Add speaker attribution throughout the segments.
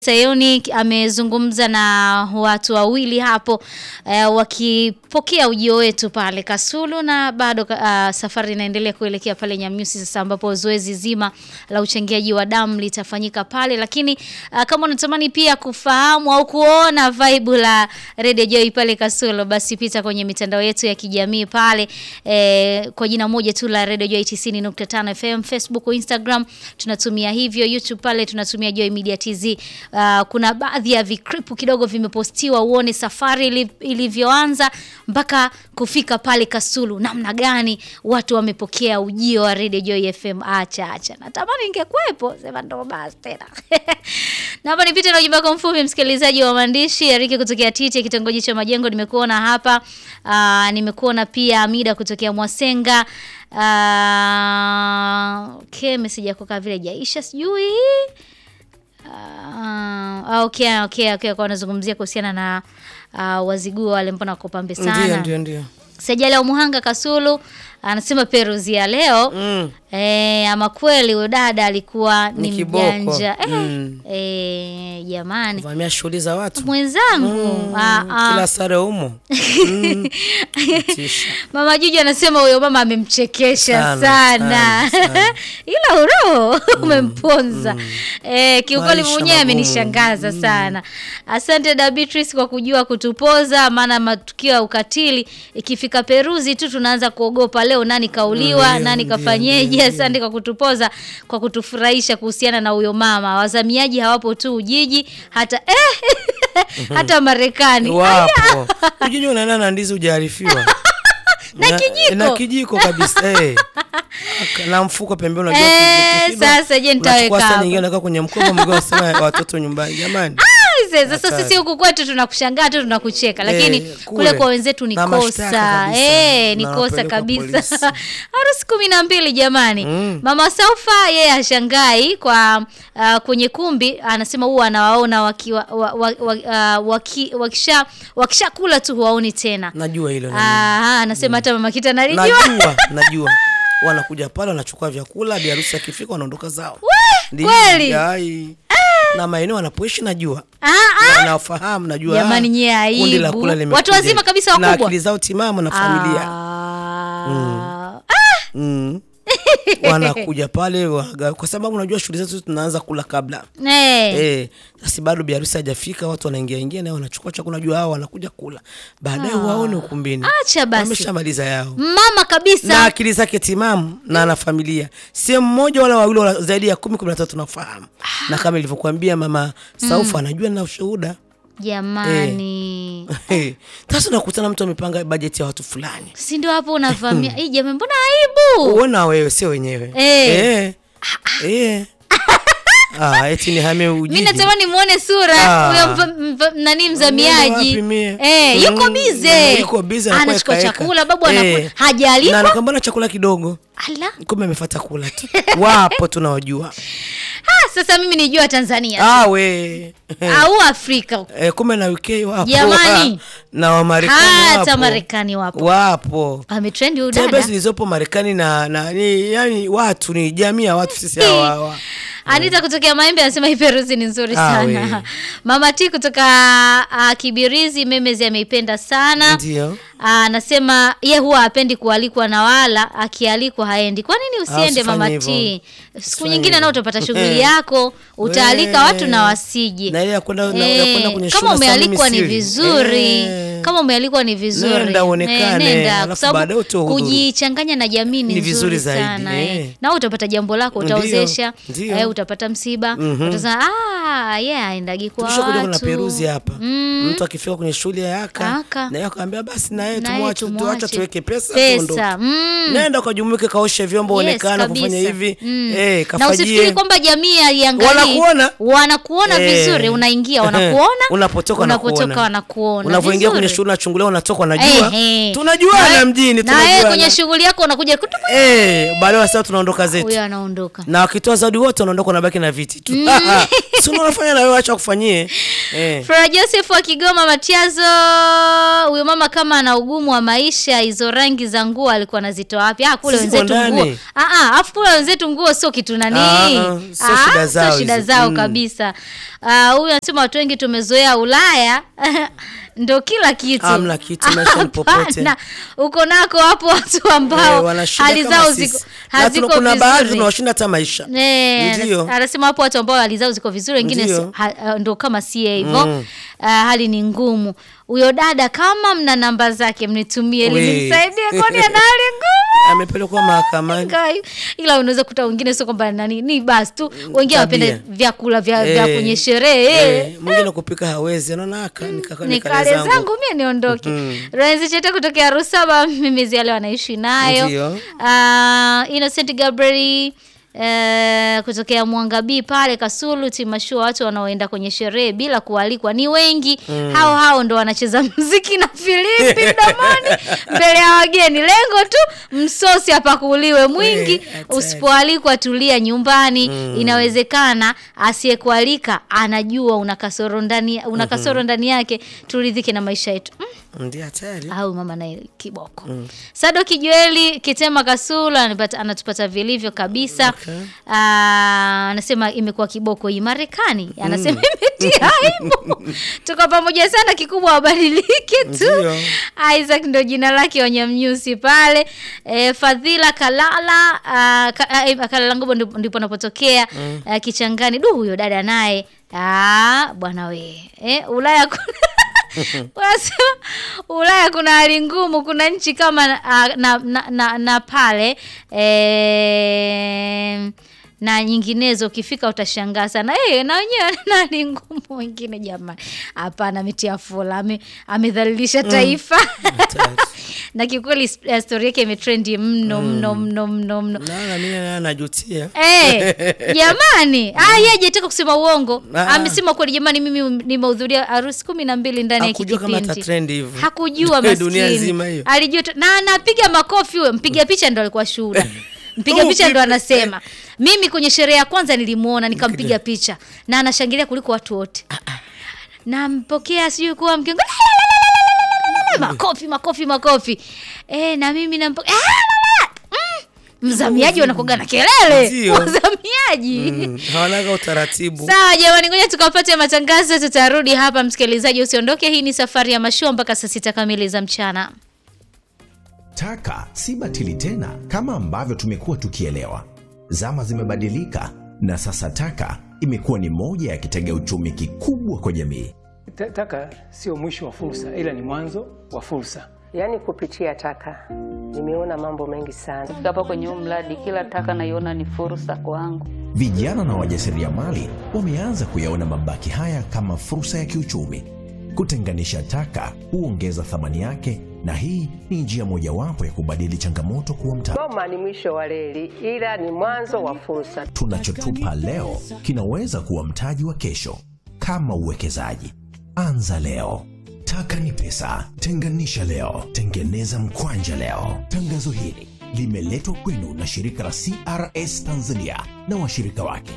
Speaker 1: Sayuni amezungumza na watu wawili hapo eh, wakipokea ujio wetu pale Kasulu na bado uh, safari inaendelea kuelekea pale Nyamyusi sasa ambapo zoezi zima la uchangiaji wa damu litafanyika pale, lakini uh, kama unatamani pia kufahamu au kuona vibe la Radio Joy pale Kasulu, basi pita kwenye mitandao yetu ya kijamii pale eh, kwa jina moja tu la Radio Joy 90.5 FM, Facebook, Instagram tunatumia hivyo, YouTube pale tunatumia Joy Media TZ. Uh, kuna baadhi ya vikripu kidogo vimepostiwa, uone safari ili- ilivyoanza mpaka kufika pale Kasulu, namna gani watu wamepokea ujio wa Radio Joy FM. Acha acha, natamani ingekuwepo, sema ndo basi tena. Naomba nipite na ujumbe wako mfupi, msikilizaji wa maandishi. Eriki kutokea Tite, kitongoji cha Majengo, nimekuona hapa. Uh, nimekuona pia Amida kutokea Mwasenga. Uh, okay, message yako kama vile jaisha sijui Ah, okay, okay, okay. Kwa wanazungumzia kuhusiana na uh, wazigua wale mbona wako pambe sana.
Speaker 2: Ndio, ndio, ndio.
Speaker 1: Sejali wa Muhanga Kasulu anasema Peruzi ya leo
Speaker 2: Mm.
Speaker 1: eh, ama kweli huyo dada alikuwa ni
Speaker 2: Ni kiboko.
Speaker 1: mjanja eh,
Speaker 2: Mm.
Speaker 1: eh, jamani
Speaker 2: Vamia shughuli za watu.
Speaker 1: mwenzangu ah, ah.
Speaker 2: Kila sare umo. Mm. Tisha.
Speaker 1: Mama Juju anasema huyo mama amemchekesha sana,
Speaker 2: Sana, sana, sana.
Speaker 1: ila uroho umemponza. Eh, kiukweli
Speaker 2: Maisha
Speaker 1: mwenyewe
Speaker 2: magumu.
Speaker 1: amenishangaza sana. Asante da Beatrice kwa kujua kutupoza, maana matukio ya ukatili ikifika Peruzi tu tunaanza kuogopa, leo nani kauliwa,
Speaker 2: Ndio,
Speaker 1: nani
Speaker 2: ndio,
Speaker 1: kafanyeje.
Speaker 2: ndio, ndio.
Speaker 1: Asante kwa kutupoza, kwa kutufurahisha kuhusiana na huyo mama. Wazamiaji hawapo tu Ujiji, hata eh, hata Marekani.
Speaker 2: Wapo. Ujiji unaenda na ndizi hujaarifiwa.
Speaker 1: Na kijiko.
Speaker 2: Na kijiko kabisa. Eh. Na mfuko pembeni unajua
Speaker 1: Eh,
Speaker 2: kijiko.
Speaker 1: sasa je, nitaweka
Speaker 2: Unachukua saa
Speaker 1: hapo.
Speaker 2: nyingine unaweka kwenye mkoba mwingine unasema watoto nyumbani. Jamani.
Speaker 1: Sasa sasa
Speaker 2: Hatari.
Speaker 1: sisi huku kwetu tunakushangaa tu tunakucheka, lakini
Speaker 2: Eh,
Speaker 1: kule
Speaker 2: kule.
Speaker 1: kwa wenzetu ni
Speaker 2: Na
Speaker 1: kosa
Speaker 2: mashtaka kabisa.
Speaker 1: eh, ni
Speaker 2: Na
Speaker 1: kosa
Speaker 2: wanapelekwa
Speaker 1: kabisa.
Speaker 2: polisi.
Speaker 1: Harusi kumi na mbili jamani.
Speaker 2: Mm.
Speaker 1: Mama Saufa yeye hashangai kwa uh, kwenye kumbi anasema huwa anawaona wakiwa wa, wa, wa, uh, waki, wakisha wakishakula tu huwaoni tena.
Speaker 2: Najua hilo. najua.
Speaker 1: Ah, anasema hata mama Kita analijua.
Speaker 2: Najua, najua. Wanakuja pale wanachukua vyakula, bi harusi akifika wanaondoka zao. Ndio,
Speaker 1: kweli?
Speaker 2: ai. Na maeneo wanapoishi najua.
Speaker 1: Ah, ah.
Speaker 2: Na nawafahamu najua.
Speaker 1: Jamani,
Speaker 2: ah,
Speaker 1: nyie
Speaker 2: kundi la
Speaker 1: aibu.
Speaker 2: kula limekuja.
Speaker 1: Watu wazima kabisa
Speaker 2: Na
Speaker 1: wakubwa.
Speaker 2: akili zao timamu na familia.
Speaker 1: Ah.
Speaker 2: Mm. Wanakuja pale waga, kwa sababu unajua shughuli zetu tunaanza kula kabla.
Speaker 1: Eh.
Speaker 2: Eh, sasa bado bi harusi hajafika, watu wanaingia ingia na wanachukua chakula, unajua hao wanakuja kula. Baadaye waone ukumbini.
Speaker 1: Acha basi.
Speaker 2: Wameshamaliza yao.
Speaker 1: Mama kabisa.
Speaker 2: na akili zake timamu na ana familia, sio mmoja wala wawili wala zaidi ya kumi kumi na tatu nafahamu. Na kama ilivyokuambia mama Saufa anajua na ushuhuda.
Speaker 1: Jamani.
Speaker 2: Sasa unakutana mtu amepanga bajeti ya watu fulani,
Speaker 1: Si ndio hapo unavamia. Hii jamani mbona aibu?
Speaker 2: uona wewe sio wenyewe
Speaker 1: Eh.
Speaker 2: Eh. Eh. Ah, eti nihame
Speaker 1: Mimi
Speaker 2: Ujiji.
Speaker 1: natamani muone sura
Speaker 2: Ah.
Speaker 1: huyo mva- mva- nani
Speaker 2: Wapi
Speaker 1: mzamiaji.
Speaker 2: mie?
Speaker 1: Eh, yuko
Speaker 2: Mm,
Speaker 1: bize.
Speaker 2: yuko bize anakuwa
Speaker 1: Anachukua
Speaker 2: ekaeka.
Speaker 1: chakula babu
Speaker 2: Eh.
Speaker 1: anakula.
Speaker 2: Na
Speaker 1: Hajalipa.
Speaker 2: anakwambia na chakula kidogo,
Speaker 1: Ala.
Speaker 2: kumbe amefuata kula tu. Wapo tunawajua.
Speaker 1: Ah, sasa mimi nijua Tanzania
Speaker 2: Ah, we.
Speaker 1: au Afrika.
Speaker 2: Eh, kumbe na UK wapo
Speaker 1: Jamani.
Speaker 2: na Wamarekani
Speaker 1: Hata
Speaker 2: wapo.
Speaker 1: Marekani wapo.
Speaker 2: wapo
Speaker 1: Ametrend huyu
Speaker 2: tembe
Speaker 1: dada.
Speaker 2: zilizopo Marekani na, na ni, yani watu ni jamii ya watu sisi hawa hawa.
Speaker 1: Anita kutokea Maembe anasema hii peruzi ni nzuri
Speaker 2: Ah,
Speaker 1: sana.
Speaker 2: we.
Speaker 1: Mama T kutoka uh, Kibirizi Memezi ameipenda sana.
Speaker 2: Ndio.
Speaker 1: Ah, Anasema ye huwa hapendi kualikwa na wala akialikwa haendi. Kwa nini usiende
Speaker 2: usifanye
Speaker 1: Mama
Speaker 2: hivyo.
Speaker 1: T? Siku
Speaker 2: Usifanye
Speaker 1: nyingine nao
Speaker 2: hivyo.
Speaker 1: utapata shughuli yako, utaalika
Speaker 2: We.
Speaker 1: watu na wasije.
Speaker 2: Na ile ya kwenda na- ya kwenda kwenye
Speaker 1: kama
Speaker 2: shule sasa
Speaker 1: umealikwa ni
Speaker 2: mimi siri.
Speaker 1: vizuri.
Speaker 2: Eh.
Speaker 1: Kama umealikwa ni vizuri.
Speaker 2: Nenda uonekane,
Speaker 1: Eh, nenda. Kwa
Speaker 2: alafu
Speaker 1: sababu
Speaker 2: baadaye utohudhuru.
Speaker 1: kujichanganya na jamii ni,
Speaker 2: Ni
Speaker 1: vizuri
Speaker 2: vizuri zaidi,
Speaker 1: sana.
Speaker 2: eh.
Speaker 1: Eh. Na utapata jambo lako
Speaker 2: Ndio,
Speaker 1: utaozesha,
Speaker 2: ndio.
Speaker 1: eh, utapata msiba, utasema ah, yeah, aendagi kwa
Speaker 2: Tulishakuja kuna
Speaker 1: watu.
Speaker 2: peruzi hapa
Speaker 1: Mm.
Speaker 2: mtu akifika kwenye shule ya aka
Speaker 1: Aka.
Speaker 2: na yeye akaambia basi na yeye
Speaker 1: Na yeye
Speaker 2: tumwache
Speaker 1: tumwache.
Speaker 2: tuacha tuweke pesa
Speaker 1: Pesa.
Speaker 2: tuondoke.
Speaker 1: Mm.
Speaker 2: Nenda ukajumuike, kaoshe vyombo,
Speaker 1: Yes,
Speaker 2: onekana kufanya
Speaker 1: kabisa.
Speaker 2: hivi
Speaker 1: Mm.
Speaker 2: eh,
Speaker 1: na
Speaker 2: kafajie
Speaker 1: usifikiri kwamba jamii haiangalii.
Speaker 2: Wanakuona.
Speaker 1: wanakuona
Speaker 2: Eh.
Speaker 1: vizuri, unaingia wanakuona,
Speaker 2: unapotoka
Speaker 1: unapotoka
Speaker 2: wanakuona.
Speaker 1: wanakuona
Speaker 2: unavyoingia kwenye
Speaker 1: Vizuri.
Speaker 2: shule unachungulia, unatoka wanajua,
Speaker 1: Ehe.
Speaker 2: tunajuana
Speaker 1: Na-
Speaker 2: mjini,
Speaker 1: na yeye
Speaker 2: tunajuana
Speaker 1: kwenye shughuli yako unakuja kutupa,
Speaker 2: eh, baadaye sasa tunaondoka zetu
Speaker 1: huyo anaondoka.
Speaker 2: na wakitoa zawadi wote wanaondoka, wanabaki na viti tu. Si unafanya na wewe, acha kufanyie Eh.
Speaker 1: Flora Joseph wa Kigoma Matiazo, huyo mama kama ana ugumu wa maisha, hizo rangi za nguo alikuwa anazitoa wapi? Ah, kule
Speaker 2: Sisi
Speaker 1: wenzetu
Speaker 2: ndani.
Speaker 1: nguo. Ah ah, afu kule wenzetu nguo sio kitu nani?
Speaker 2: Ah, ah, sio shida zao
Speaker 1: sio shida
Speaker 2: hizo.
Speaker 1: zao
Speaker 2: Mm.
Speaker 1: kabisa. Ah, huyu anasema watu wengi tumezoea Ulaya ndo kila kitu.
Speaker 2: Hamna kitu, maisha ni popote.
Speaker 1: Hapana. Uko nako hapo watu ambao
Speaker 2: Eh, wanashinda
Speaker 1: hali
Speaker 2: kama
Speaker 1: zao
Speaker 2: sisi.
Speaker 1: ziko
Speaker 2: Na
Speaker 1: haziko
Speaker 2: tuna- kuna baadhi
Speaker 1: vizuri.
Speaker 2: tunawashinda hata maisha
Speaker 1: Eh,
Speaker 2: Ndio.
Speaker 1: anas- anasema hapo watu ambao hali zao ziko vizuri wengine
Speaker 2: Ndio.
Speaker 1: si- ha- ha- ndo kama sie hivyo
Speaker 2: Mm.
Speaker 1: Ah, hali ni ngumu huyo dada kama mna namba zake mnitumie ili
Speaker 2: We.
Speaker 1: nimsaidie kwani ana hali ngumu
Speaker 2: amepelekwa mahakamani
Speaker 1: Kai. ila unaweza kuta wengine sio kwamba nani ni basi tu wengine
Speaker 2: Tabia.
Speaker 1: wanapenda vyakula vya, vya
Speaker 2: Eh,
Speaker 1: kwenye sherehe eh.
Speaker 2: eh, mwingine kupika hawezi anaona aka nika-
Speaker 1: ni
Speaker 2: nikale
Speaker 1: kale
Speaker 2: zangu.
Speaker 1: zangu mie niondoke mm. Renzi Chete kutokea Rusaba mimizi ya leo anaishi nayo
Speaker 2: Ndio.
Speaker 1: uh, Innocent Gabriel Uh, kutokea Mwanga B pale Kasulu timashua watu wanaoenda kwenye sherehe bila kualikwa ni wengi hao hao ndo wanacheza mziki na filimbi mdomoni mbele ya wageni lengo tu msosi apakuliwe mwingi
Speaker 2: Eh, hatari.
Speaker 1: usipoalikwa tulia nyumbani inawezekana asiyekualika anajua una kasoro ndani una kasoro ndani yake turidhike na maisha yetu mm
Speaker 2: ndio hatari
Speaker 1: au mama naye kiboko Sado Kijueli Kitema Kasula anapata, anatupata vilivyo kabisa
Speaker 2: Okay.
Speaker 1: Ah, anasema imekuwa kiboko hii Marekani anasema imetia aibu tuko pamoja sana kikubwa wabadilike tu
Speaker 2: Ndio.
Speaker 1: Isaac ndo jina lake wanyamnyusi pale e, Fadhila Kalala ah, ka, ah, eh, Kalala Ngobo ndipo ndipo anapotokea ah, Kichangani du huyo dada naye ah, bwana we eh, Ulaya kuna Wanasema Ulaya kuna hali ngumu, kuna nchi kama ah, na, na, na, na pale eh, na nyinginezo ukifika utashangaa sana eh, na wenyewe na hali ngumu wengine. Jamani, hapana, ametia fula, ame, amedhalilisha taifa
Speaker 2: Hatari.
Speaker 1: na kiukweli eh, story yake imetrendi mno mno mno mno mno.
Speaker 2: naona mimi naye najutia
Speaker 1: Eh, jamani ah, yeye hajataka kusema uongo
Speaker 2: Ah.
Speaker 1: amesema kweli jamani mimi nimehudhuria harusi kumi na mbili ndani ya hiki
Speaker 2: Hakujua kama
Speaker 1: kipindi.
Speaker 2: ata trend hivyo.
Speaker 1: hakujua
Speaker 2: Dunia
Speaker 1: maskini
Speaker 2: nzima hiyo.
Speaker 1: alijua tu- na anapiga makofi huyo mpiga picha ndo alikuwa shuhuda mpiga
Speaker 2: Oh,
Speaker 1: picha ndo
Speaker 2: vipi?
Speaker 1: anasema mimi kwenye sherehe ya kwanza nilimuona nikampiga picha na anashangilia kuliko watu wote nampokea sijui kuwa mkiongo makofi makofi makofi eh na mimi nampokea mzamiaji wanakoga na kelele
Speaker 2: Ndio.
Speaker 1: wazamiaji
Speaker 2: Mm, hawanaga utaratibu
Speaker 1: Sawa jamani, ngoja tukapate matangazo, tutarudi hapa. Msikilizaji, usiondoke. Hii ni safari ya mashua mpaka saa sita kamili za mchana.
Speaker 3: Taka si batili tena kama ambavyo tumekuwa tukielewa. Zama zimebadilika na sasa taka imekuwa ni moja ya kitega uchumi kikubwa kwa jamii.
Speaker 4: Ta- Taka sio mwisho wa fursa, ila ni mwanzo wa fursa.
Speaker 5: Yaani kupitia taka nimeona mambo mengi sana.
Speaker 6: Kufika hapa kwenye huu mradi, kila taka naiona ni fursa kwangu.
Speaker 3: Vijana na wajasiriamali wameanza kuyaona mabaki haya kama fursa ya kiuchumi. Kutenganisha taka huongeza thamani yake, na hii ni njia mojawapo ya kubadili changamoto kuwa mtaji.
Speaker 5: Goma ni mwisho wa reli, ila ni mwanzo wa fursa.
Speaker 3: Tunachotupa leo kinaweza kuwa mtaji wa kesho. Kama uwekezaji, anza leo. Taka ni pesa, tenganisha leo, tengeneza mkwanja leo. Tangazo hili limeletwa kwenu na shirika la CRS Tanzania na washirika wake.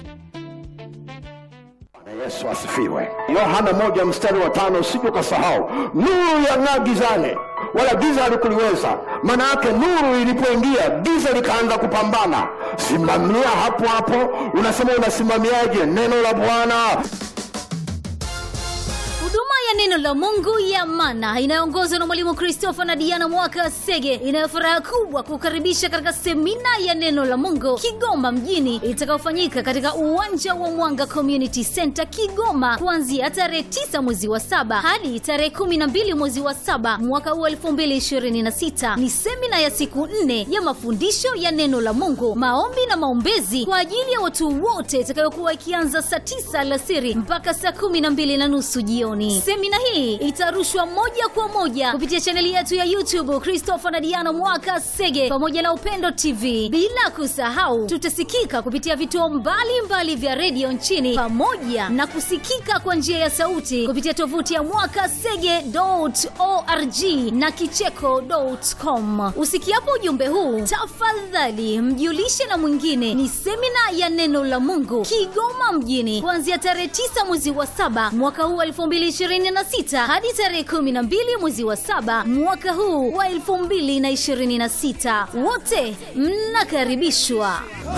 Speaker 7: Yesu asifiwe. Yohana moja mstari wa tano usije ukasahau, nuru yang'aa gizani, wala giza halikuliweza. Maana yake nuru ilipoingia, giza likaanza kupambana. Simamia hapo hapo. Unasema unasimamiaje neno la Bwana?
Speaker 1: Huduma ya neno la Mungu ya Mana inayoongozwa na Mwalimu Christopher na Diana Mwaka Sege inayo furaha kubwa kukaribisha katika semina ya neno la Mungu Kigoma mjini itakayofanyika katika uwanja wa Mwanga Community Center Kigoma kuanzia tarehe 9 mwezi wa saba hadi tarehe 12 mwezi wa saba mwaka huu 2026. Ni semina ya siku nne ya mafundisho ya neno la Mungu, maombi na maombezi kwa ajili ya watu wote itakayokuwa ikianza saa 9 alasiri mpaka saa 12 na nusu jioni. Semina
Speaker 8: semina hii itarushwa moja kwa moja kupitia chaneli yetu ya YouTube Christopher na Diana Mwaka Sege pamoja na Upendo TV. Bila kusahau, tutasikika kupitia vituo mbalimbali vya redio nchini pamoja na kusikika kwa njia ya sauti kupitia tovuti ya mwakasege.org na kicheko.com. Usikiapo ujumbe huu, tafadhali mjulishe na mwingine. Ni semina ya neno la Mungu Kigoma mjini kuanzia tarehe 9 mwezi wa saba mwaka huu wa 2026 hadi tarehe 12 mwezi wa saba mwaka huu wa 2026. Wote mnakaribishwa.